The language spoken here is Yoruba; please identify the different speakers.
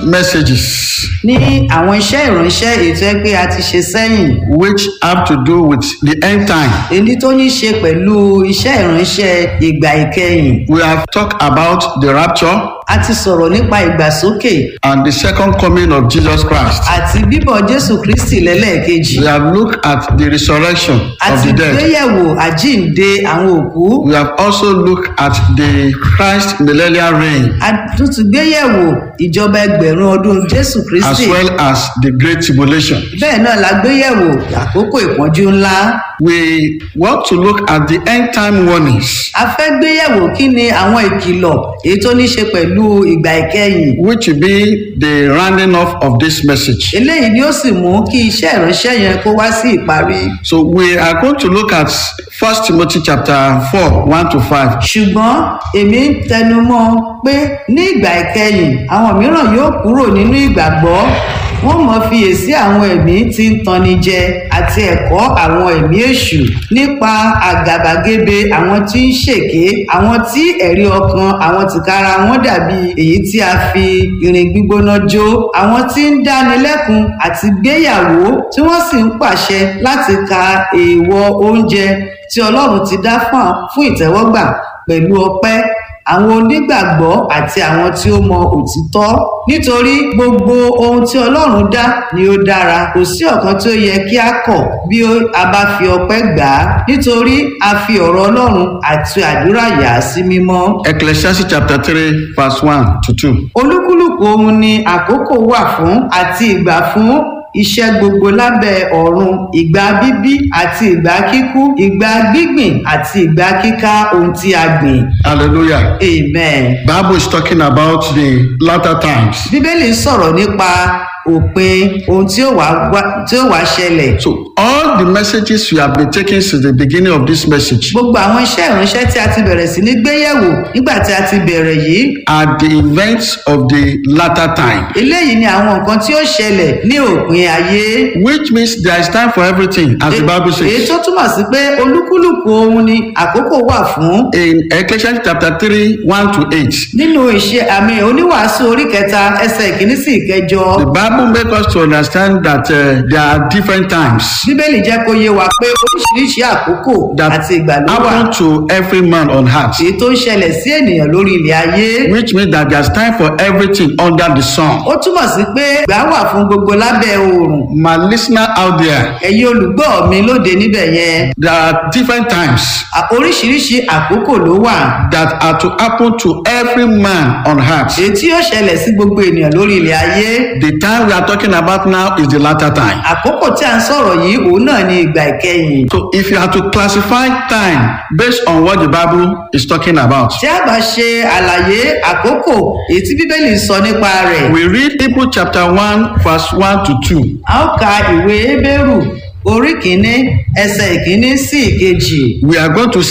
Speaker 1: messages
Speaker 2: ní àwọn iṣẹ́ ìránṣẹ́ ètò ẹgbẹ́ a ti ṣe sẹ́yìn
Speaker 1: which have to do with the end time.
Speaker 2: èyí tó ní ṣe pẹ̀lú iṣẹ́ ìránṣẹ́ ìgbà ìkẹyìn
Speaker 1: We have talked about the rapture
Speaker 2: a ti sọ̀rọ̀ nípa ìgbàsókè
Speaker 1: and the second coming of Jesus Christ.
Speaker 2: àti bíbọ̀ jésù kristi lẹ́lẹ́ẹ̀kejì
Speaker 1: We have looked at the resurrection
Speaker 2: a
Speaker 1: of
Speaker 2: ti
Speaker 1: the dead.
Speaker 2: gbéyẹ̀wò àjíǹde àwọn òkú
Speaker 1: We have also looked at the Christ millennial reign
Speaker 2: a tún ti gbéyẹ̀wò ìjọba ẹgbẹ̀rún ọdún jésù
Speaker 1: as
Speaker 2: kristi
Speaker 1: well as the Great Tribulation.
Speaker 2: bẹ́ẹ̀ náà la gbéyẹ̀wò àkókò ìpọ́njú ńlá
Speaker 1: We want to look at the end time warnings
Speaker 2: a fẹ́ gbéyẹ̀wò kí ni àwọn ìkìlọ̀ èyí tó ní ṣe pẹ̀lú ìgbà ìkẹyìn
Speaker 1: which will be the rounding off of this message.
Speaker 2: eléyìí ni ó sì mú kí iṣẹ́ ìránṣẹ́ yẹn kó wá sí ìparí
Speaker 1: So we are going to look at First Timothy chapter 4, 1 to 5.
Speaker 2: ṣùgbọ́n èmi ń tẹnu mọ́ pé ní ìgbà ìkẹyìn àwọn mìíràn yóò kúrò nínú ìgbàgbọ́ wọ́n mọ̀ fiyèsí àwọn ẹ̀mí tí ń tanni jẹ àti ẹ̀kọ́ àwọn ẹ̀mí èṣù nípa àgàbàgebè àwọn tí ń ṣèké àwọn tí ẹ̀rí ọkàn àwọn tìkára wọn dàbí èyí tí a fi irin gbígbóná jó àwọn tí ń dánilẹ́kun àti gbéyàwó tí wọ́n sì ń pàṣẹ láti ka èèwọ̀ oúnjẹ tí ọlọ́run ti dá fún fún ìtẹ́wọ́gbà pẹ̀lú ọpẹ́ àwọn onígbàgbọ́ àti àwọn tí ó mọ òtítọ́ nítorí gbogbo ohun tí ọlọ́run dá ni ó dára kò sí ọ̀kan tí ó yẹ kí a kọ̀ bí ó- a bá fi ọpẹ́ gbà á nítorí a fi ọ̀rọ̀ ọlọ́run àti àdúrà yà á sí mímọ́
Speaker 1: Ecclesiastes chapter 3, verse 1 to 2.
Speaker 2: olúkúlùkù ohun ni àkókò wà fún àti ìgbà fún iṣẹ́ gbogbo lábẹ́ ọ̀run ìgbà bíbí àti ìgbà kíkú ìgbà gbígbìn àti ìgbà kíká ohun tí a gbìn
Speaker 1: Hallelujah.
Speaker 2: amen.
Speaker 1: Bible is talking about the latter times.
Speaker 2: bíbélì sọ̀rọ̀ nípa òpin ohun tí ó wá wá- tí ó wá ṣẹlẹ̀
Speaker 1: So all the messages we have been taking since the beginning of this message
Speaker 2: gbogbo àwọn iṣẹ́ ìránṣẹ́ tí a ti bẹ̀rẹ̀ sí ní gbéyẹ̀wò nígbà tí a ti bẹ̀rẹ̀ yìí
Speaker 1: are the events of the latter time,
Speaker 2: eléyìí ni àwọn nǹkan tí ó ṣẹlẹ̀ ní òpin ayé
Speaker 1: which means there is time for everything, as the Bible
Speaker 2: èyí
Speaker 1: says.
Speaker 2: tó túmọ̀ sí pé olúkúlùkù ohun ni àkókò wà fún
Speaker 1: In Ecclesiastes chapter 3, 1 to 8,
Speaker 2: nínú ìṣe àmì oníwàásù orí kẹta ẹsẹ̀ ìkíní sí ìkẹjọ
Speaker 1: the Bible makes us to understand that uh, there are different times
Speaker 2: bíbélì jẹ́ kó yé wa pé oríṣiríṣi àkókò
Speaker 1: that
Speaker 2: àti ìgbà ló wà
Speaker 1: happen to every man on earth,
Speaker 2: èyí tó ń ṣẹlẹ̀ sí ènìyàn lórí ilẹ̀ ayé
Speaker 1: which means that there's time for everything under the sun.
Speaker 2: ó túmọ̀ sí pé ìgbà wà fún gbogbo lábẹ́ oòrùn
Speaker 1: My listener out there,
Speaker 2: ẹ̀yin olùgbọ́ mi lóde níbẹ̀ yẹn
Speaker 1: there are different times
Speaker 2: à- oríṣiríṣi àkókò ló wà
Speaker 1: that are to happen to every man on earth.
Speaker 2: èyí tí yóò ṣẹlẹ̀ sí gbogbo ènìyàn lórí ilẹ̀ ayé
Speaker 1: The time we are talking about now is the latter time.
Speaker 2: àkókò tí a ń sọ̀rọ̀ yìí òun náà ni ìgbà ìkẹyìn
Speaker 1: So if you have to classify time based on what the Bible is talking about,
Speaker 2: tí a bá ṣe àlàyé àkókò èyí tí bíbélì ń sọ nípa rẹ̀
Speaker 1: we read Hebrew chapter 1, verse 1 to 2.
Speaker 2: a ó ka ìwé hébérù orí kìíní ẹsẹ̀ ìkíní sí ìkejì
Speaker 1: We are going to